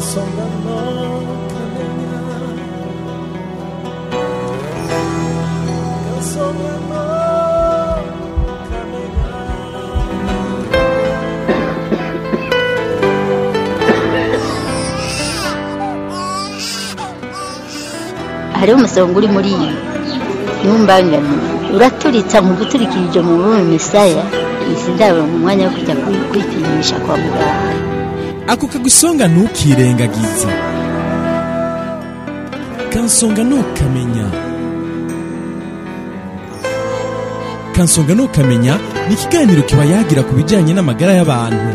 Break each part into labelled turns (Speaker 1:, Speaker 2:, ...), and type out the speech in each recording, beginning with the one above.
Speaker 1: kansonga no kamenya kansonga no kamenya
Speaker 2: hariho umusonga uri muri iyi ntumbangane uraturitsa mu guturikirije mu rurimi misaya izi ndabo mu mwanya wo kujya kwi- kwipimisha kwa muganga
Speaker 3: ako kagusonga ntukirengagize kansonga ntukamenya kansonga ntukamenya ni ikiganiro kiba yagira ku bijyanye n'amagara y'abantu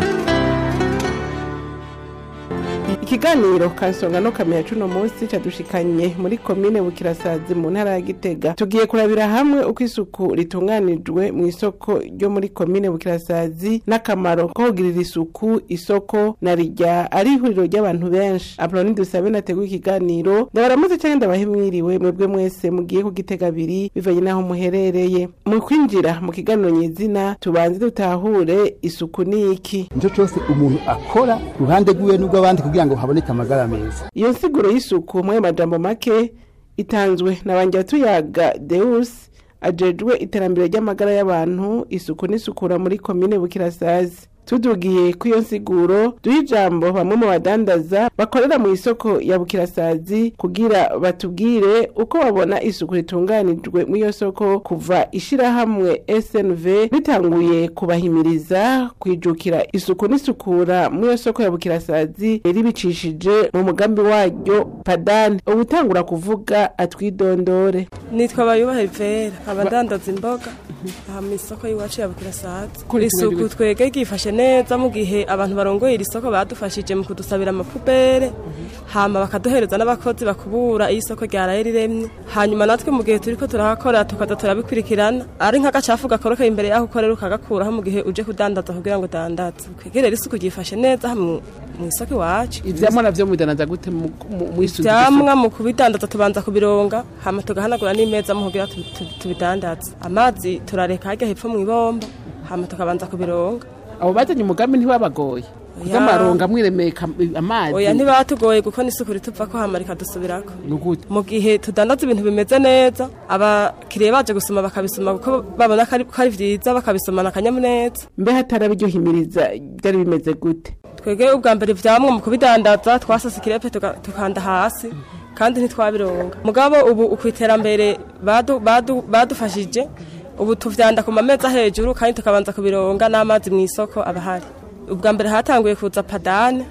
Speaker 4: ikiganiro kansonga no kamenya cuno munsi cadushikanye muri komine bukirasazi mu ntara ya gitega tugiye kurabira hamwe uko isuku ritunganijwe mu isoko ryo muri komine bukirasazi n'akamaro ko kugirira isuku isoko na rijya ari ihuriro ry'abantu benshi apoloni dusabe nateguye ikiganiro ndabaramutse canke ndabahe mwiriwe mwebwe mwese mugiye ku gitega abiri bivanye n'aho muherereye mu kwinjira mu kiganiro nyezina tubanze dutahure isuku ni iki
Speaker 5: nicyo cyose umuntu akora ruhande rwiwe n'urw'abandi kugira ngo haboneke amagara meza
Speaker 4: iyo nsiguro y'isuku mu majambo make itanzwe na banjyatuyaga deus ajejwe iterambere ry'amagara y'abantu isuku n'isukura muri komine bukirasazi tudugiye ku iyo nsiguro duha ijambo bamwe mu badandaza bakorera mu isoko ya bukirasazi kugira batubwire uko babona isuku ritunganijwe mu iyo soko kuva ishirahamwe snv ritanguye kubahimiriza kwijukira isuku n'isukura mu iyo soko ya bukirasazi ribicishije mu mugambi waryo padani ubutangura kuvuga atwidondore
Speaker 6: nitwa bayubahe vera abadandaza imboga aha mu isoko y'iwacu ya bukirasazi
Speaker 4: Kuri
Speaker 6: isuku
Speaker 4: kumwe
Speaker 6: twege ryifashe neza mu gihe abantu barongoye iri soko badufashije mu kudusabira amapubere hama bakaduhereza n'abakozi bakubura iyo isoko ryaraye riremye hanyuma natwe mu gihe turiko turahakora tukaza turabikurikirana ari nk'agacafu gakorokeye imbere yaho ukorera ukagakuraho mu gihe uje kudandaza kugira ngo udandaze kwegerera isuku ryifashe neza aha mu mu isoko iwacu
Speaker 4: ivyamwa navyo mudanaza gute mu- mu- mw'isuku
Speaker 6: ivyamwa mu kubidandaza tubanza kubironga hama tugahanagura n'imeza mu kugira tu- tu- tubidandaze amazi turareka harya hepfo mu ibomba hama tukabanza kubironga
Speaker 7: abo bazanye umugambi ntiwabagoye kuko
Speaker 6: Oya.
Speaker 7: amaronga mwiremeka amazi
Speaker 6: oya ntibatugoye kuko n'isuku rituva ko hama rikadusubirako
Speaker 7: ni gute
Speaker 6: mu gihe tudandaza ibintu bimeze neza abakiriya baje gusoma bakabisoma kuko babona ko ari- ko ari vyiza bakabisomana akanyamuneza
Speaker 4: mbe hataraba iryo himiriza byari bimeze gute
Speaker 6: twege ubwa mbere ivyamwa mu kubidandaza twasasa ikirepe tuka- tukanda hasi kandi ntitwabironga mugabo ubu ukwiterambere badu, badu, badufashije ubu tuvyanda ku mameza hejuru kandi tukabanza kubironga n'amazi mu isoko abahari ubwa mbere hatanguye kuza padane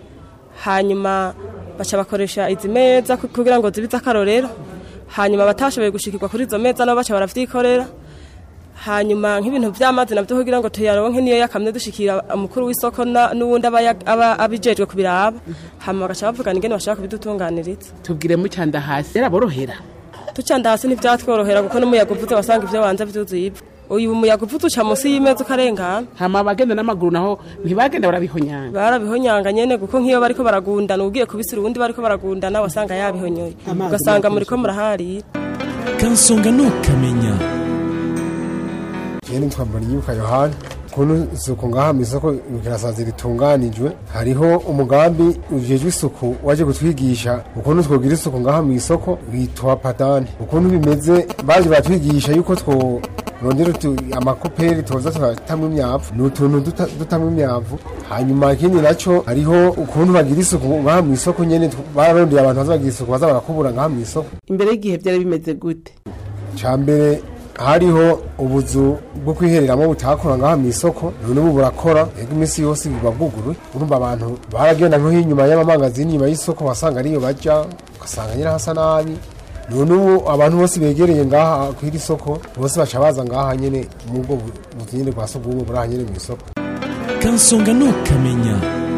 Speaker 6: hanyuma baca bakoresha izi meza ku- kugira ngo zibize akarorero hanyuma batashoboye gushikirwa kuri izo meza nabo baca baravyikorera hanyuma nk'ibintu vy'amazi navyo kugira ngo tuyaronke niyo yakamye dushikira umukuru w'isoko na- n'uwundi aba ya- aba abijejwe kubiraba hama bagaca bavugana ingene bashaka kubidutunganiriza
Speaker 7: tubwire mucanda hasi yaraborohera
Speaker 6: ducanda hasi ntivyatworohera kuko n'umuyaga uvuze wasanga ivyo wanza vyuzuye ivu uyu muyaga uvuze uca musi y'imeza ukarengana
Speaker 7: hama abagenda n'amaguru naho ntibagenda barabihonyanga
Speaker 6: barabihonyanga nyene kuko nk'iyo bariko baragundana ugiye kubisira uwundi bariko baragundana wasanga yabihonyoye ugasanga muriko muraharira
Speaker 3: kansonga ntukamenya
Speaker 8: Jeni twambara inyuka Yohani ukuntu isuku ngaha mu isoko bukirasazi ritunganijwe hariho umugambi ujejwe isuku waje kutwigisha ukuntu twogira isuku ngaha mu isoko witwa padani ukuntu bimeze baje batwigisha yuko two rondera utu- amakoperi toza tugatamwa imyavu ni utuntu duta- dutamwa imyavu hanyuma ikindi naco hariho ukuntu bagira isuku ngaha mu isoko nyene tw- bararondeye abantu baza bagira isuku baza barakubura ngaha mu isoko
Speaker 4: imbere y'igihe byari bimeze gute
Speaker 8: cambere hariho ubuzu bwo kwihereramo butakora ngaha mu isoko none ubu burakora ego iminsi yose buba bwuguruye urumva abantu baragenda nko inyuma y'amamangazini inyuma y'isoko wasanga ariyo baja ugasanga nyine hasa nabi none ubu abantu bose begereye ngaha kw'iri soko bose baca baza ngaha nyene mu bwo bu- buzu nyene bwa sugumwe buri aha nyene mu isoko
Speaker 3: kansonga ntukamenya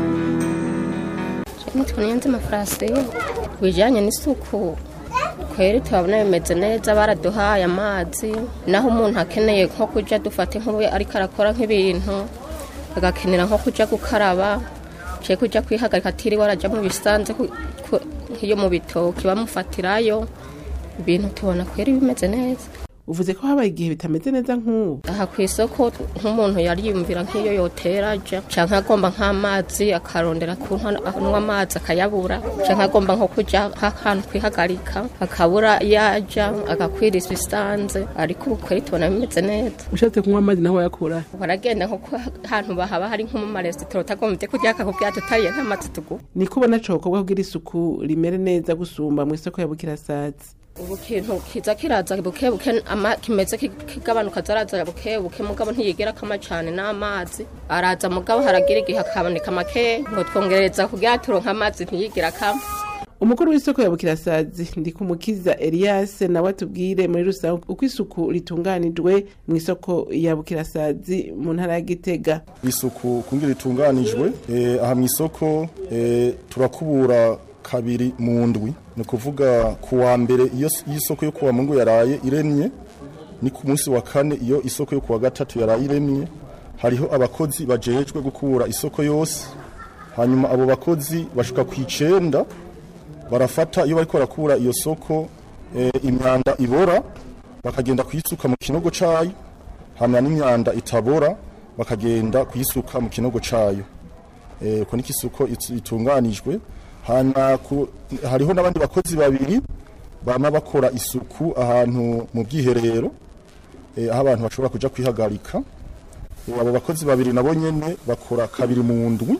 Speaker 9: nitwa niyanzima farasiyo ku bijyanye n'isuku kweri turabona bimeze neza baraduhaye amazi naho umuntu akeneye nko kujya dufate nk'ubu ariko arakora nk'ibintu agakenera nko kujya gukaraba cyangwa kujya kwihagarika atiriwe arajya mu bisanze ku- ku- nk'iyo mu bitoki bamufatirayo ibintu tubona kweri bimeze neza
Speaker 4: uvuze ko habaye igihe bitameze neza nk'ubu
Speaker 9: aha ku isoko nk'umuntu yariyumvira nk'iyo yotera aja canke agomba nk'amazi akarondera kunywa amazi akayabura canke agomba nko kuja nk'ahantu kwihagarika akabura yaja agakwira ibisanze ariko ubu kweri tubona bimeze neza
Speaker 7: ushatse kunywa amazi naho wayakura
Speaker 9: baragenda nko ku hantu bahaba hari nko mu maresitora utagombye kurya akakubwira tutariye nk'amazi tugu
Speaker 4: niko ubona cokorwa kugira isuku rimere neza gusumba mu isoko ya bukirasazi
Speaker 9: ubu kintu kiza kiraza buke buke ama kimeze ki- kigabanuka zaraza buke buke mugabo ntiyigera kama cane n'amazi araza mugabo haragira igihe akaboneka make ngo twongereza kugira turonka amazi ntiyigira kama
Speaker 4: umukuru w'isoko ya bukirasazi ndikumukiza elias nawe atubwire muri rusange uko isuku ritunganijwe mu isoko ya bukirasazi mu ntara ya gitega
Speaker 10: isuku kungira ritunganijwe eh, aha mu isoko eh, turakubura kabiri mu ndwi ni ukuvuga ku wa mbere iyo s- iyo isoko yo kuwa mungu yaraye iremye ni ku munsi wa kane iyo isoko yo kuwa gatatu yaraye iremye hariho abakozi bajejwe gukura isoko yose hanyuma abo bakozi bashuka ku icenda barafata iyo bariko barakura iyo soko eh, imyanda ibora bakagenda kuyisuka mu kinogo cayo hamwe n'imyanda itabora bakagenda kuyisuka mu kinogo cayo eh, uko niko isuko itu- itunganijwe hanyuma ku- hariho n'abandi bakozi babiri bama bakora isuku ahantu mu bwiherero eh, aho abantu bashobora kuja kwihagarika Eh, abo bakozi babiri nabo nyene bakora kabiri mu ndwi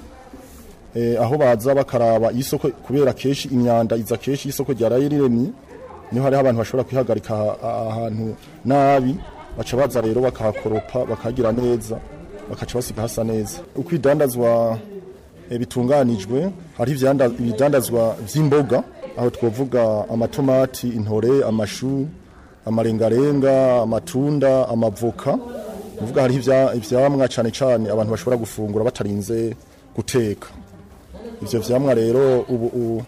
Speaker 10: eh, aho baza bakaraba isoko kubera kenshi imyanda iza kenshi isoko ryaraye riremye niho hariho abantu bashobora kwihagarika aha- ahantu nabi baca baza rero bakahakoropa bakagira neza bakaca basiga hasa neza uko idandazwa eh, bitunganijwe hari ivyanda- ibidandazwa vy'imboga aho twovuga amatomati intore amashu amarengarenga amatunda amavoka uvuga hariho ivya- ivyamwa cane cane abantu bashobora gufungura batarinze guteka ivyo vyamwa rero ubu u-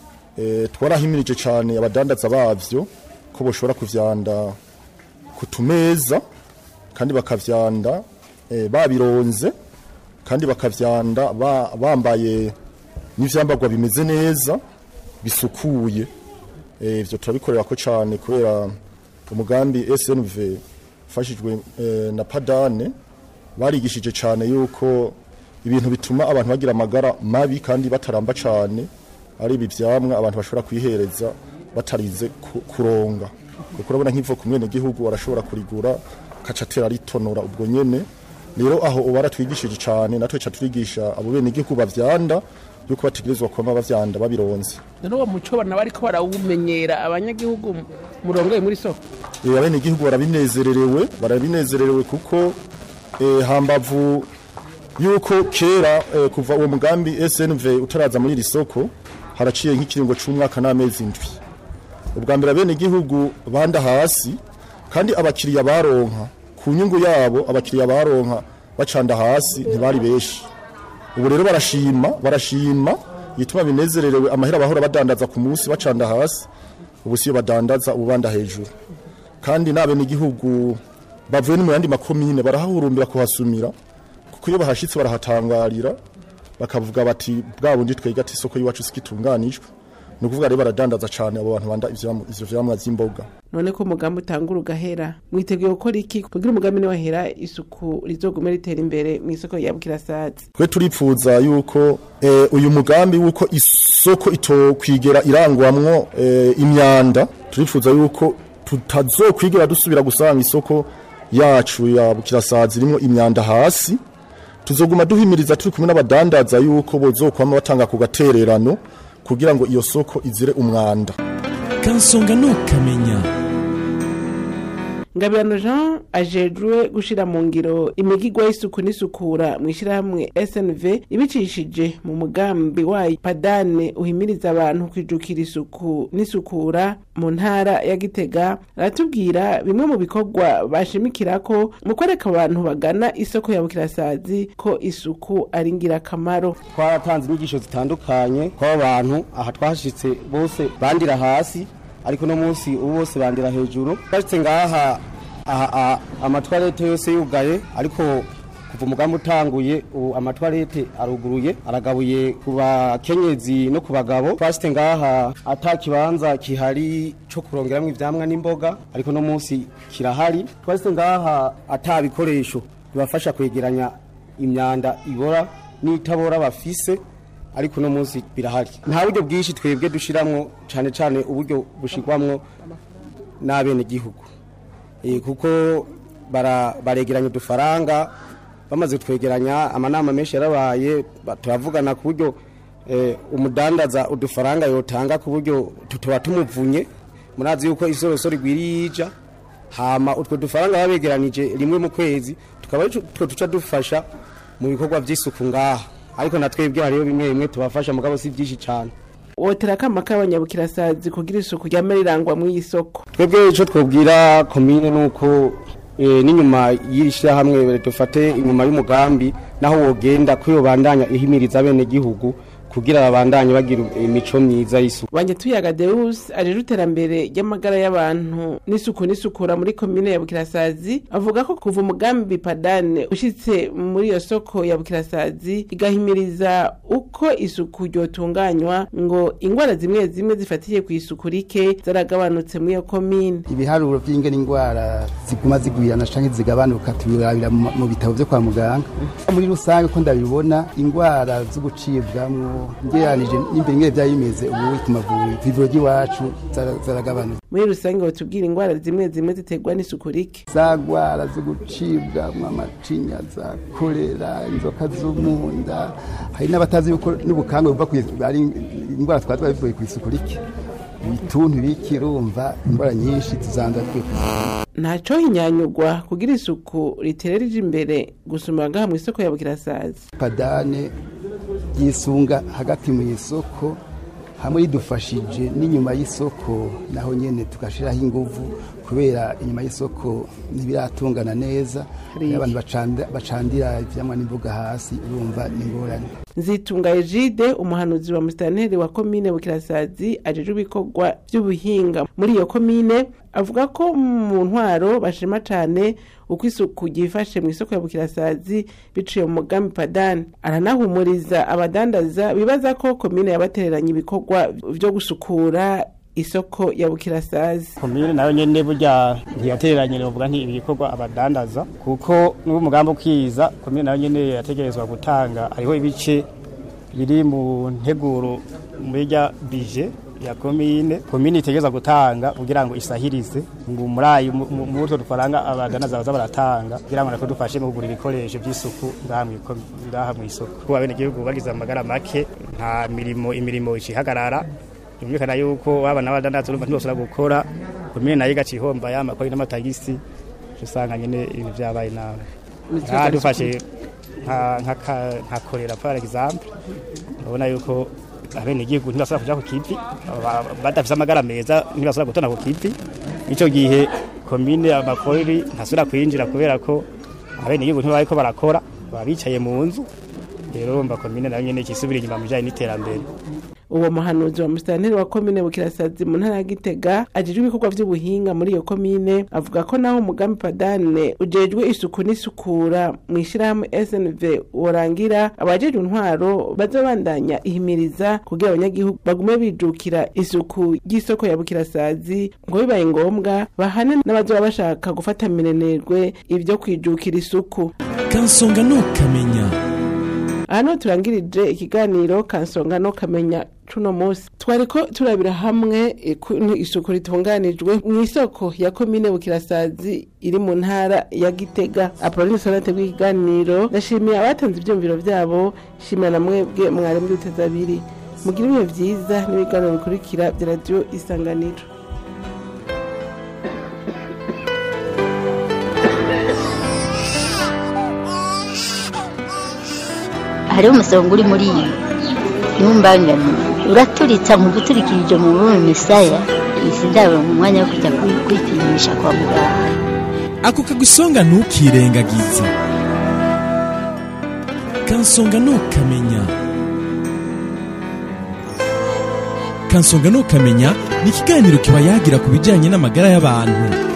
Speaker 10: eh, twarahimirije cane abadandaza bavyo ko boshobora kuvyanda ku tumeza kandi bakavyanda eh, babironze kandi bakavyanda ba- bambaye n'ivyambagwa bimeze neza bisukuye Eh, ivyo turabikorera ko cane kubera umugambi SNV ufashijwe eh, na Padane barigishije cane yuko ibintu bituma abantu bagira amagara mabi kandi bataramba cane ari ibi vyamwa abantu bashobora kwihereza batarize ku- kuronga kuko urabona nk'ivo ku mwene gihugu arashobora kurigura kaca atera ritonora ubwo nyene rero aho uba baratwigishije cane natwe ca turigisha abo bene gihugu bavyanda yuko bategerezwa kwama bavyanda babironze
Speaker 7: none uwo muco bana bariko barawumenyera abanyagihugu murongoye muri soko
Speaker 10: Eh, abene gihugu barabinezererewe barabinezererewe kuko eh, hambavu yuko kera eh, kuva uwo mugambi SNV utaraza muri iri soko haraciye nk'ikiringo c'umwaka n'amezi indwi ubwa mbere abene gihugu banda hasi kandi abakiriya baronka ku nyungu yabo abakiriya baronka bacanda hasi ntibari benshi ubu rero barashima barashima yituma binezererewe amahera bahora badandaza ku munsi bacanda hasi ubu siyo badandaza ubu banda hejuru kandi n'abene igihugu bavuye no mu yandi makomine barahahurumbira kuhasumira kuko iyo bahashitse barahatangarira bakavuga bati bwa bundi twega ati isoko y'iwacu sikitunganijwe ni ukuvuga rero baradandaza cane abo bantu banda ivyamwa- ivyo vyamwa vy'imboga
Speaker 4: none ko umugambi utangura ugahera mwiteguye gukora iki kugira umugambi niwahera isuku rizogume ritera imbere mu isoko ya bukirasazi
Speaker 10: twe turipfuza yuko eh, uyu mugambi wuko isoko itokwigera irangwamwo eh, imyanda turipfuza yuko tutazokwigera dusubira gusanga isoko yacu ya bukirasazi irimo imyanda hasi tuzoguma duhimiriza turi kumwe n'abadandaza yuko bozokwama batanga ku gatererano kugira ngo iyo soko izire umwanda
Speaker 3: kansonga ntukamenya
Speaker 4: ngabirano jean ajejwe gushira mu ngiro imigigwa y'isuku n'isukura mu ishyirahamwe snv ibicishije mu mugambi wayo padane uhimiriza abantu kwijukira isuku n'isukura mu ntara ya gitega aratubwira bimwe mu bikorwa bashimikira ko mu kwereka abantu bagana isoko ya bukirasazi ko isuku ari ingirakamaro
Speaker 5: twaratanze inyigisho zitandukanye ko abantu aha twashitse bose bandira hasi ariko no munsi ubu bose bandira hejuru twashitse ngaha aha aha, amatwarete yose yugaye ariko kuva umugambi utanguye ubu amatwarete aruguruye aragabuye ku bakenyezi no ku bagabo twasite ngaha ata kibanza kihari cyo kurongeramwo ivyamwa n'imboga ariko no munsi kirahari twasite ngaha ata bikoresho bibafasha kwegeranya imyanda ibora n'itabora bafise ariko no munsi birahari nta buryo bwinshi twebwe dushiramwo cane cane uburyo bushirwamwo n'abene gihugu Eh, kuko bara- baregeranya udufaranga bamaze twegeranya amanama menshi yarabaye ba- turavugana ku buryo eh, umudandaza udufaranga yotanga ku buryo tutuba tumuvunye murazi yuko isorosoro igwiriye ija hama utwo dufaranga baba begeranije rimwe mu kwezi tukaba ari two tuca dufasha mu bikorwa by'isuku ngaha ariko na twebwe hariho bimwe bimwe tubafasha mugabo si byinshi cyane
Speaker 4: wotera akama k'abanyabukirasazi kugira isuku ryama rirangwa mu isoko
Speaker 5: twebwe icyo twabwira komine ni uko eh, n'inyuma y'iri shyirahamwe dufate inyuma y'umugambi naho wogenda ko yobandanya ihimiriza abene gihugu kugira babandanye bagira imico myiza y'isuku
Speaker 4: banje tuyaga deus ajeje iterambere ry'amagara y'abantu n'isuku n'isukura muri komine ya bukirasazi avuga ko kuva umugambi padane ushitse muri iyo soko ya bukirasazi igahimiriza uko isuku ryotunganywa ngo ingwara zimwe zimwe zifatiye ku isuku rike zaragabanutse muri iyo komine
Speaker 11: ibiharuro by'ingene indwara ziguma zigwirana canke zigabanuka tubirabira mu mu bitabo byo kwa muganga muri rusange ko ndabibona indwara zo gucibwamwo ngeranije n'imbere ingene byari bimeze ubu ku mavuriro ivuriro ry'iwacu zara- zaragabanutse
Speaker 4: muri rusange batubwira ingwara zimwe zimwe ziterwa n'isuku rike
Speaker 11: za ndwara zo gucibwamwo amacinya za kolera inzoka zo mu nda hari n'abatazi yuko n'ubukangwe buva ku- ari indwara twari twabivuye ku isuku rike ibituntu biki urumva indwara nyinshi tuzandura twe ku isuku
Speaker 4: ntaco hinyanyugwa kugira isuku ritere rije imbere gusumba ngaha mu isoko ya bukirasazi
Speaker 11: padane yisunga hagati mu isoko hamwe ridufashije n'inyuma y'isoko naho nyene tugashiraho inguvu kubera inyuma y'isoko ntibiratungana neza
Speaker 4: Hariya.
Speaker 11: abantu bacanda- bacandira ivyamwa n'imboga hasi urumva ni ingorane
Speaker 4: nzitunga ejide umuhanuzi wa musitanteri wa komine bukirasazi ajejwe ibikorwa by'ubuhinga muri iyo komine avuga ko mu ntwaro bashima cane uko isuku ryifashe mu isoko ya bukirasazi biciye mu mugambi padani aranahumuriza abadandaza bibaza ko komine yabatereranye ibikorwa vyo gusukura isoko ya bukirasazi
Speaker 12: komine nayo nyene burya ntiyatereranye novuga nti ibikorwa abadandaza kuko n'ubu umugambi ukiza komine nayo nyene yategerezwa gutanga hariho ibice biri mu nteguro muri rya bije ya komine komine itegerezwa gutanga kugira ngo isahirize ngo muri ayo mu- mu- muri utwo dufaranga abadandaza baza baratanga kugira ngo nako dufashe mu kugura ibikoresho by'isuku ngaha mw'iko- ngaha mw'isoko kuba abenegihugu bagize amagara make nta mirimo imirimo icihagarara byumvikana yuko waba n'abadandaza urumva ntibashobora gukora komine nayo igaca ihomba y'amakori n'amatagisi uca usanga nyene ibintu vyabaye nabi
Speaker 4: N'ikibazo
Speaker 12: nka dufashe nka- nka ka- nka korera par exemple urabona yuko abenegihugu ntibashobora kuja ku kivi ba- badafise amagara meza ntibashobora gutona ku kivi ico gihe komine amakori ntasubira kwinjira kubera ko abenegihugu ntibariko barakora baba bicaye mu nzu rero urumva komine nayo nyene ikisubira inyuma mu bijanye n'iterambere
Speaker 4: uwo muhanuzi wa musitanteri wa komine bukirasazi mu ntara ya gitega ajejwe ibikorwa vy'ubuhinga muri iyo komine avuga ko naho umugambi padane ujejwe isuku n'isukura mu ishirahamwe snv worangira abajejwe intwaro bazobandanya ihimiriza kugira abanyagihugu bagume bijukira isuku ry'isoko ya bukirasazi ngo bibaye ngombwa bahane n'abazoba bashaka gufata minenerwe ivyo kwijukira isuku
Speaker 3: kansonga ntukamenya
Speaker 4: hano turangirije ikiganiro kansonga no kamenya cuno munsi twariko turabira hamwe ukuntu isuku ritunganijwe mu isoko ya komine bukirasazi iri mu ntara ya gitega apolline sonate bw'ikiganiro ndashimiye abatanze ivyumviro vyabo shimira na mwebwe mwari muri uteza abiri mugire ibihe vyiza n'ibiganiro bikurikira vya radiyo isanganiro
Speaker 2: hariho umusonga uri muri iyi ntumbangane uraturitsa mu guturikirije mu rurimi misaya izi ndabo mu mwanya wo kujya kwi- kwipimisha kwa muganga
Speaker 3: ako kagusonga ntukirengagize kansonga ntukamenya kansonga ntukamenya ni ikiganiro kiba yagira ku bijyanye n'amagara y'abantu